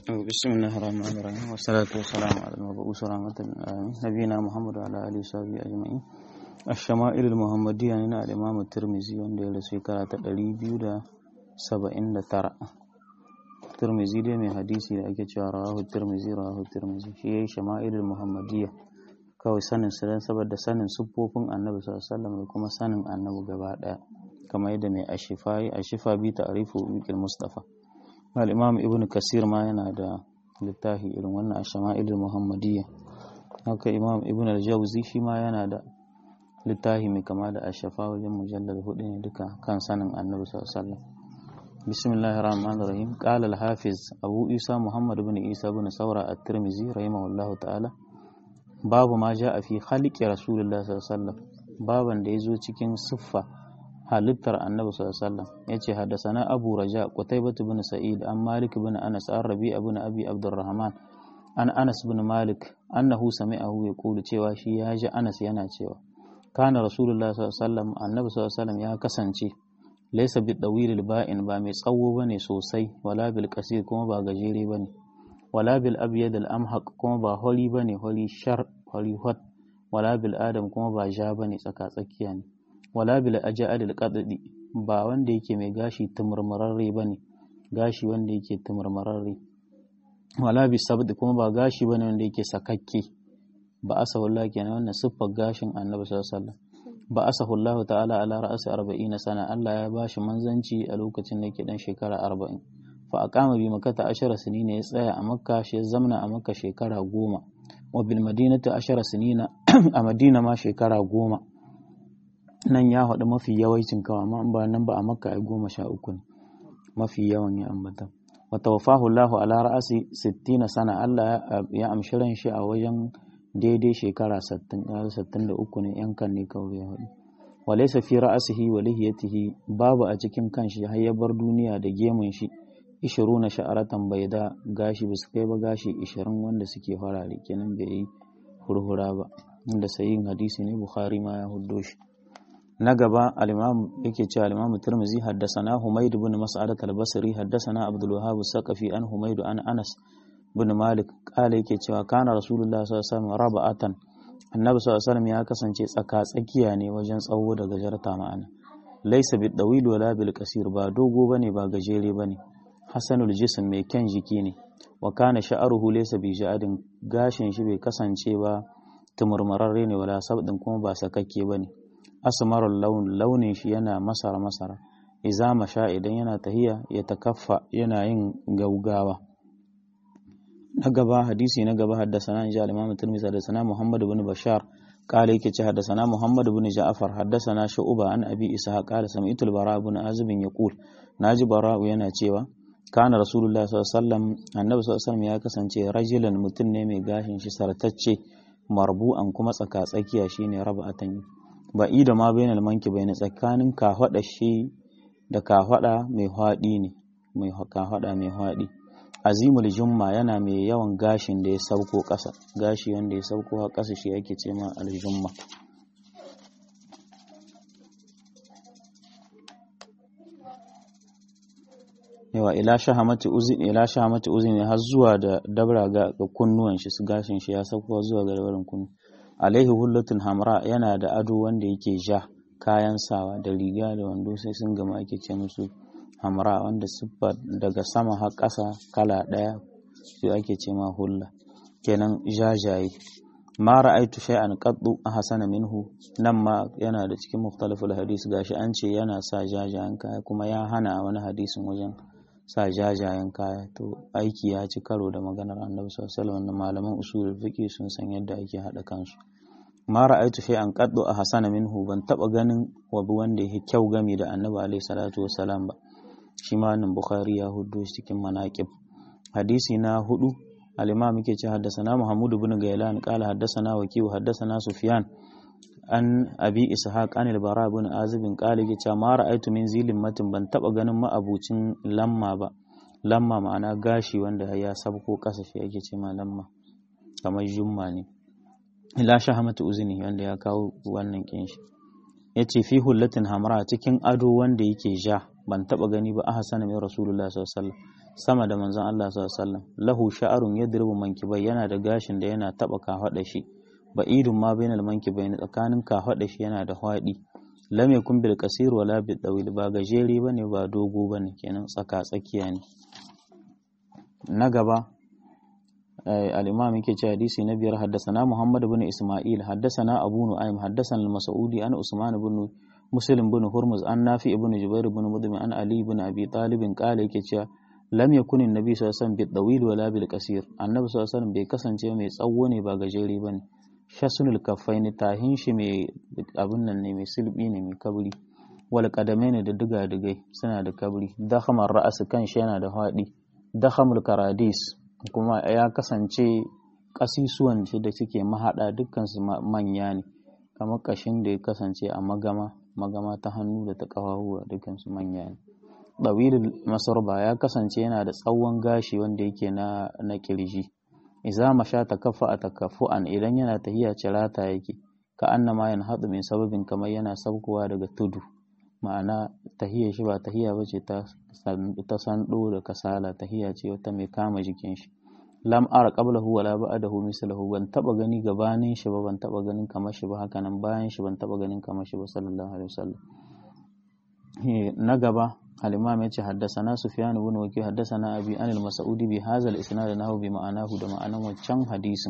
بسم الله الرحمن الرحيم والصلاة والسلام على المبعوث رحمة للعالمين نبينا محمد وعلى آله وصحبه أجمعين الشمائل المحمدية هنا الإمام الترمذي wanda ya rasu shekara ta ɗari biyu da saba'in da tara Tirmizi dai mai hadisi da ake cewa rawahu Tirmizi rawahu Tirmizi shi yayi shama'ilul muhammadiyya kawai sanin su dan saboda sanin siffofin annabi sallallahu alaihi wasallam da kuma sanin annabi gaba daya kamar yadda mai ashifa yi ashifa bi ta'rifu biqil mustafa al-imam ibn kasir ma yana da littafi irin wannan shama'ilul muhammadiyya haka imam ibn al-jawzi shi ma yana da littafi mai kama da ashafa wajen mujallar hudu ne duka kan sanin annabi sallallahu alaihi wasallam bismillahir rahmanir rahim qala al-hafiz abu isa muhammad ibn isa ibn saura at-tirmidhi rahimahullahu ta'ala babu ma ja'a fi khaliqi rasulullah sallallahu alaihi wasallam baban da yazo cikin siffa halittar annabi sallallahu alaihi wasallam yace haddathana abu raja qutaybah ibn sa'id an malik ibn anas an rabi ibn abi abdurrahman an anas ibn malik annahu sami'ahu yaqulu cewa shi ya ji anas yana cewa kana rasulullah sallallahu alaihi wasallam annabi sallallahu alaihi wasallam ya kasance laysa bi dawil ba'in ba mai tsawo bane sosai wala bil qasir kuma ba gajere bane wala bil abyad al amhaq kuma ba holi bane holi shar holi hot wala bil adam kuma ba ja bane tsaka tsakiya ne wala bil ajal al qaddi ba wanda yake mai gashi tumurmurarre bane gashi wanda yake tumurmurarre wala bi sabd kuma ba gashi bane wanda yake sakakke ba asahullah kenan wannan siffar gashin annabi sallallahu alaihi wasallam ba asahullahu ta'ala ala ra'asi 40 sana Allah ya bashi manzanci a lokacin da yake dan shekara 40 fa aqama bi makkata ashara sinina ya tsaya a makka shi zamna a makka shekara goma wa bil madinati ashara sinina a madina ma shekara goma nan ya haɗu mafi yawancin kawa amma ba nan ba a makka ai goma sha uku ne mafi yawan ya ambata wa tawaffahu Allahu ala ra'asi 60 sana Allah ya amshi ran shi a wajen daidai shekara 63 ne yankan ne kawai ya haɗu wa laysa fi ra'sihi wa lihiyatihi babu a cikin kanshi har ya bar duniya da gemun shi ishiruna sha'aratan bai da gashi ba su kai ba gashi ishirin wanda suke farare kenan bai yi hurhura ba inda sayin hadisi ne bukhari ma ya huddo shi na gaba al-imam yake cewa al-imam tirmizi haddathana humayd ibn mas'adat al-basri haddathana abdul wahhab saqafi an humayd an anas ibn malik kala yake cewa kana rasulullah sallallahu alaihi wasallam raba'atan annabi sallallahu alaihi wasallam ya kasance tsaka tsakiya ne wajen tsawo da gajarta ma'ana laysa bid dawil wala bil qasir ba dogo bane ba gajere bane hasanul jism mai kyan jiki ne wa kana sha'aruhu laysa bi ja'adin gashin shi bai kasance ba tumurmararre ne wala sabdin kuma ba sakakke bane asmarul laun launin shi yana masara masara iza masha idan yana tahiya ya takaffa yana yin gaugawa na gaba hadisi na gaba haddasana in ji al-imam tirmidhi haddasana muhammad ibn bashar قال yake ce haddasana muhammad ibn ja'far haddasana shu'ba an abi ishaq qala sami'tu al-bara ibn azib yaqul naji bara yana cewa kana rasulullah sallallahu alaihi wasallam annabi sallallahu alaihi wasallam ya kasance rajulan mutum ne mai gashin shi sartacce marbu'an kuma tsaka tsakiya shine raba'atan ba'i da ma bainal manki baina tsakanin kafada shi da kafada mai hwadi ne mai kafada mai hwadi azimul jumma yana mai yawan gashin da ya sauko ƙasa gashi wanda ya sauko a ƙasa shi ake ce ma aljumma yawa ila shahamati uzin ila shahamati uzin har zuwa da dabra ga kunnuwan shi su gashin shi ya sauko zuwa ga dabarin kunnu alaihi hullatun hamra yana da ado wanda yake ja kayan sawa da riga da wando sai sun gama ake ce musu hamra wanda siffa daga sama har ƙasa kala ɗaya su ake ce ma hulla kenan jajaye ma ra'aitu shay'an qaddu ahsana minhu nan ma yana da cikin mukhtalaful hadis gashi an ce yana sa jajayen kaya kuma ya hana wani hadisin wajen sa jajayen kaya to aiki ya ci karo da maganar annabi sallallahu alaihi malaman usulul fiqh sun san yadda ake hada kansu ma ra'aitu shay'an qaddu ahsana minhu ban taba ganin wabi wanda yake kyau game da annabi alaihi salatu wassalam ba shi ma nan bukhari ya hudu cikin manaqib hadisi na hudu al-imam yake ce haddathana muhammad ibn gailan qala haddathana wakiu haddathana sufyan an abi ishaq an al-bara ibn azib qala yake ce ma ra'aytu min zilin matin ban taba ganin ma'abucin lamma ba lamma ma'ana gashi wanda ya sabko kasa shi yake ce ma lamma kamar jumma ne ila shahamatu uzni wanda ya kawo wannan kinshi yace fi hullatin hamra cikin ado wanda yake ja ban taba gani ba ahsana min rasulullah sallallahu alaihi wasallam sama da manzon Allah sallallahu alaihi wasallam lahu sha'arun yadribu mankibai yana da gashin da yana taba kafada shi ba'idun ma bainal mankibai tsakanin kafada shi yana da hwadi lam yakun bil qasir wala bil dawil ba gajere bane ba dogo bane kenan tsaka tsakiya ne na gaba al-imam yake cewa hadisi na biyar haddasana Muhammad ibn Isma'il haddasana Abu Nu'aym haddasana al-Mas'udi an Usman ibn Muslim ibn Hurmuz an Nafi ibn Jubair ibn Mudhim an Ali ibn Abi Talib qala yake cewa lam yakun an-nabi sallallahu alaihi wasallam bil dawil wala bil qasir annabi sallallahu alaihi wasallam bai kasance mai tsawo ne ba gajere bane shasunul kaffaini tahin shi mai abin nan ne mai silbi ne mai kabri wal qadamaini da diga digai suna da kabri dakhamar ra'as kan shi yana da hadi dakhamul karadis kuma ya kasance ƙasusuwan shi da suke mahaɗa dukkansu manya ne kamar ƙashin da ya kasance a magama magama ta hannu da ta ƙafafuwa dukkansu manya ne ɗawilul masarba ya kasance yana da tsawon gashi wanda yake na na kirji iza masha takaffa a takaffu'an idan yana tahiya cirata yake ka annama yan haɗu min sababin kamar yana saukowa daga tudu ma'ana tahiyar shi ba tahiya ba ce ta sando da kasala tahiya ce wata mai kama jikin shi lam ara qablahu wala ba'dahu mislahu ban taba gani gabanin shi ba ban taba ganin kamar shi ba haka nan bayan shi ban taba ganin kamar shi ba sallallahu alaihi wasallam na gaba al-imam yace haddathana sufyan ibn waki haddathana abi an al-mas'udi bi hadha al-isnad nahu bi ma'anahu da ma'anan wancan hadisin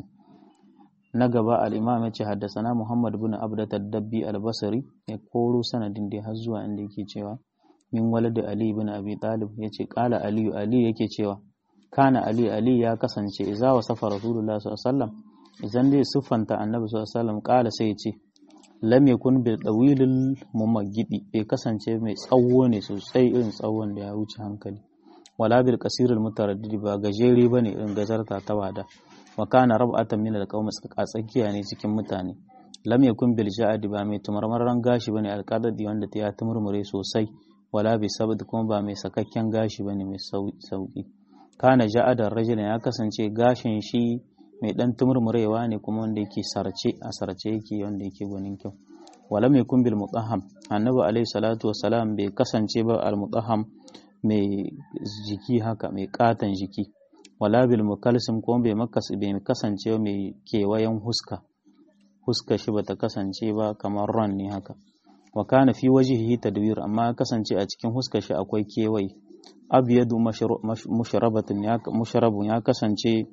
na gaba al-imam yace haddathana muhammad ibn abdat ad-dabbi al-basri ya koro sanadin da har zuwa inda yake cewa min walad ali ibn abi talib yace qala ali ali yake cewa kana ali ali ya kasance idza wasafa rasulullah sallallahu alaihi wasallam idan dai siffanta annabi sallallahu alaihi wasallam qala sai yace lam yakun bil dawilil mumaggidi bai kasance mai tsawo ne sosai irin tsawon da ya wuce hankali wala bil qasiril mutaraddid ba gajere bane irin gazarta ta wada wa kana rab'atan min al-qawm tsakiya ne cikin mutane lam yakun bil ja'd ba mai tumarmaran gashi bane alqadadi wanda ta ya tumurmure sosai wala bi sabd kuma ba mai sakakken gashi bane mai sauki kana ja'adar rajulin ya kasance gashin shi mai dan tumurmurewa ne kuma wanda yake sarce a sarce yake wanda yake gwanin kyau wala mai kun bil mutahham annabi alaihi salatu wassalam bai kasance ba al mutahham mai jiki haka mai katan jiki wala bil mukalsim kuma bai makas bai kasance mai kewayen huska huska shi bata kasance ba kamar ran ne haka wa kana fi wajhihi tadwir amma kasance a cikin huska shi akwai kewaye abyadu mushrabatun ya mushrabun ya kasance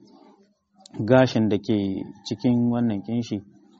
gashin da ke cikin wannan kinshi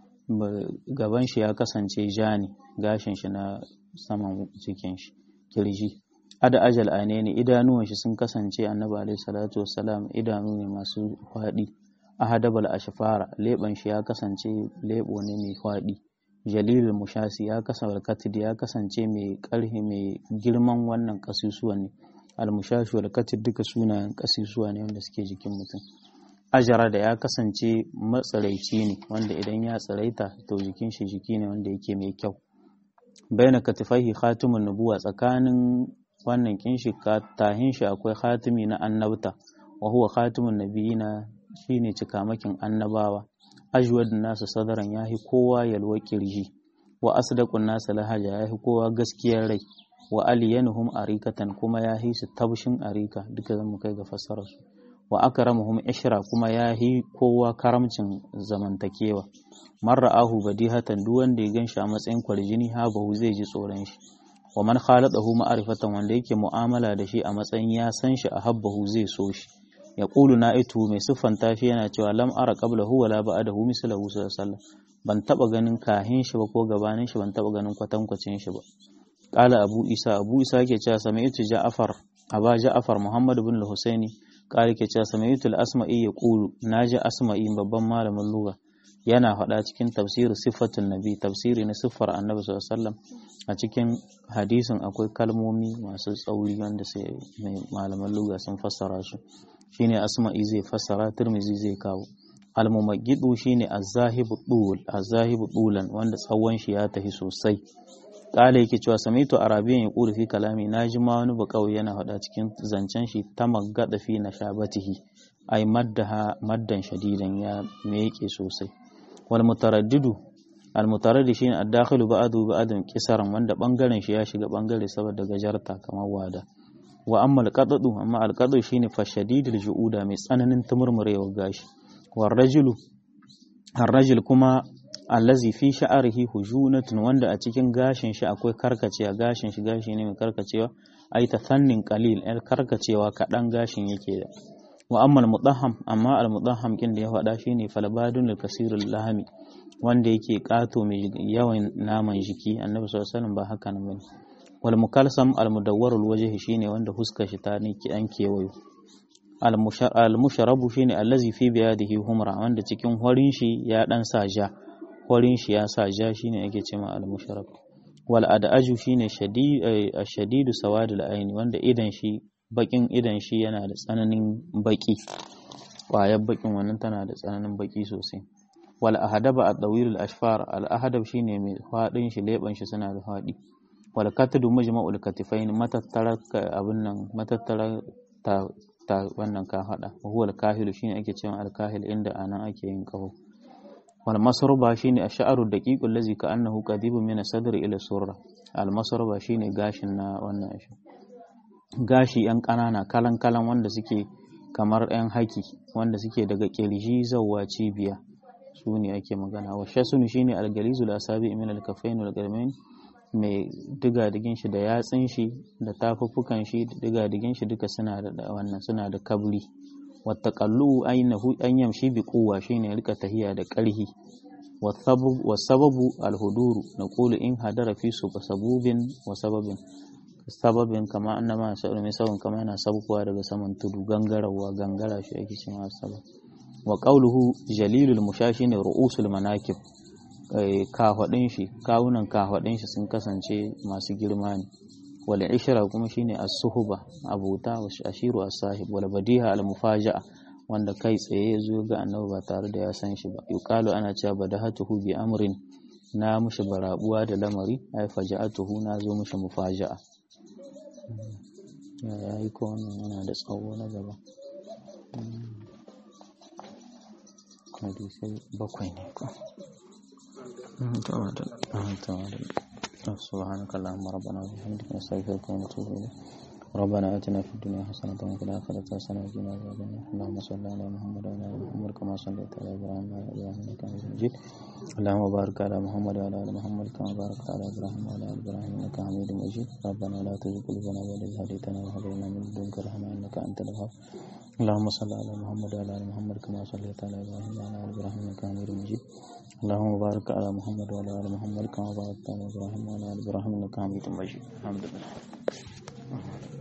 gaban shi ya kasance ja ne gashin shi na saman cikin shi kirji ada ajal ane ne idanuwan shi sun kasance annabi alaihi salatu wassalam idanu ne masu faɗi ahadabal ashfara leban shi ya kasance lebo ne mai faɗi jalilul mushasi ya kasance katid ya kasance mai ƙarfi mai girman wannan kasusuwan ne almushashi wal katid duka sunayen kasusuwa ne wanda suke jikin mutum ajara da ya kasance matsaraici ne wanda idan ya tsaraita to jikin shi jiki ne wanda yake mai kyau baina katifaihi khatimun nubuwa tsakanin wannan kinshi tahin shi akwai khatimi na annabta wa huwa khatimun nabiyina shine cikamakin annabawa ajwadun nasu sadaran yahi kowa yalwa kirji wa asdaqun nasu lahaja yahi kowa gaskiyar rai wa aliyanuhum arikatan kuma yahi su tabshin arika duka zan mu kai ga fassarar su wa akramuhum ishra kuma yahi kowa karamcin zamantakewa man ra'ahu badihatan duk wanda ya ganshi a matsayin kwarjini habahu zai ji tsoron shi wa man khaladahu ma'rifatan wanda yake mu'amala da shi a matsayin ya san shi a habbahu zai so shi ya qulu na'itu mai siffanta shi yana cewa lam ara qablahu wala ba'dahu mislahu sallallahu alaihi ban taba ganin kahin shi ba ko gabanin shi ban taba ganin kwatankwacin shi ba qala abu isa abu isa yake cewa sami'tu ja'far aba ja'far muhammad ibn al-husaini qala yake cewa sami'tu al-asma'i yaqulu naji asma'i babban malamin lugha yana faɗa cikin tafsirin siffatun nabi tafsiri na siffar annabi sallallahu a cikin hadisin akwai kalmomi masu tsauri wanda sai malaman lugha sun fassara su shine asma'i zai fassara turmizi zai kawo almumaggidu shine azahibu dul azahibu dulan wanda tsawon shi ya tafi sosai kala yake cewa samitu arabiyan ya kula fi kalami naji ma wani bakawai yana faɗa cikin zancen shi ta maggada fi na shabatihi ai maddaha maddan shadidan ya meke sosai wal mutaraddidu al mutaraddid shine ad-dakhilu ba'du ba'dun kisaran wanda bangaren shi ya shiga bangare saboda gajarta kamar wada wa amma alqadadu amma alqadu shine fashadidul ju'uda mai tsananin tumurmurewa gashi war rajulu ar-rajul kuma allazi fi sha'arihi hujunatun wanda a cikin gashin shi akwai karkacewa gashin shi gashi ne mai karkacewa ai ta fannin qalil el karkacewa kadan gashin yake da wa amma al-mudahham amma al-mudahham kin da ya faɗa shine falbadun al-kasirul lahami wanda yake kato mai yawan naman jiki annabi sallallahu alaihi wasallam ba haka nan bane wal mukalsam al-mudawwarul wajhi shine wanda huskar shi ta ne ki an kewayo al-musharabu shine allazi fi biyadihi humra wanda cikin horin shi ya dan sa ja horin shi ya sa ja shine ake cewa al-musharab wal adaju shine shadidu sawadul aini wanda idan shi bakin idan shi yana da tsananin baki ƙwayar bakin wannan tana da tsananin baki sosai wal ahadaba ad-dawil al-ashfar al-ahadab shine mai fadin shi leban shi suna da fadi wal katadu majma'ul katifain matattara abin nan matattara ta ta wannan ka hada huwa al-kahil shine ake cewa al-kahil inda anan ake yin kaho wal masruba shine ash-sha'ru daqiqul ladzi ka'annahu qadibun min as-sadr ila surra al-masruba shine gashin na wannan shi gashi yan kanana kalan kalan wanda suke kamar yan haki wanda suke daga kirji zawwa cibiya su ne ake magana wa shasunu shine al-galizul asabi min al-kaffain wal qarmain mai diga digin shi da yatsin shi da tafuffukan shi da diga digin shi duka suna da wannan suna da kabri wattaqallu aynahu an yamshi bi quwwa shine rika tahiya da ƙarhi wasababu alhuduru naqulu in hadara fi su sabubin wa sababin sababin kama annama sa'u mai sabon kama yana sabkuwa daga saman tudu gangarawa gangara shi ake cewa sabab wa qawluhu jalilul mushashi ne ru'usul manakib kahwadin shi kawunan kahwadin shi sun kasance masu girma ne wal ishra kuma shine as-suhba abuta wa ashiru as-sahib wal badiha al-mufaja'a wanda kai tsaye ya zo ga annabi ba tare da ya san shi ba yuqalu ana cewa badahatuhu bi amrin na mushi barabuwa da lamari ai faja'atuhu na zo mushi mufaja'a ya yi ko wannan yana da tsawo na gaba hadisai bakwai ne ko سبحانك اللهم ربنا وبحمدك نستغفرك ونتوب إليك ربنا آتنا في الدنيا حسنة وفي الآخرة حسنة وقنا عذاب النار اللهم صل على محمد وعلى آل محمد كما صليت على إبراهيم وعلى آل إبراهيم إنك حميد مجيد اللهم بارك على محمد وعلى آل محمد كما باركت على إبراهيم وعلى آل إبراهيم إنك حميد مجيد ربنا لا تزغ قلوبنا بعد إذ هديتنا وهب لنا من لدنك رحمة إنك أنت الوهاب اللهم صل على محمد وعلى آل محمد كما صليت على إبراهيم وعلى آل إبراهيم إنك حميد مجيد اللهم بارك على محمد وعلى آل محمد كما باركت على إبراهيم وعلى آل إبراهيم إنك حميد مجيد الحمد لله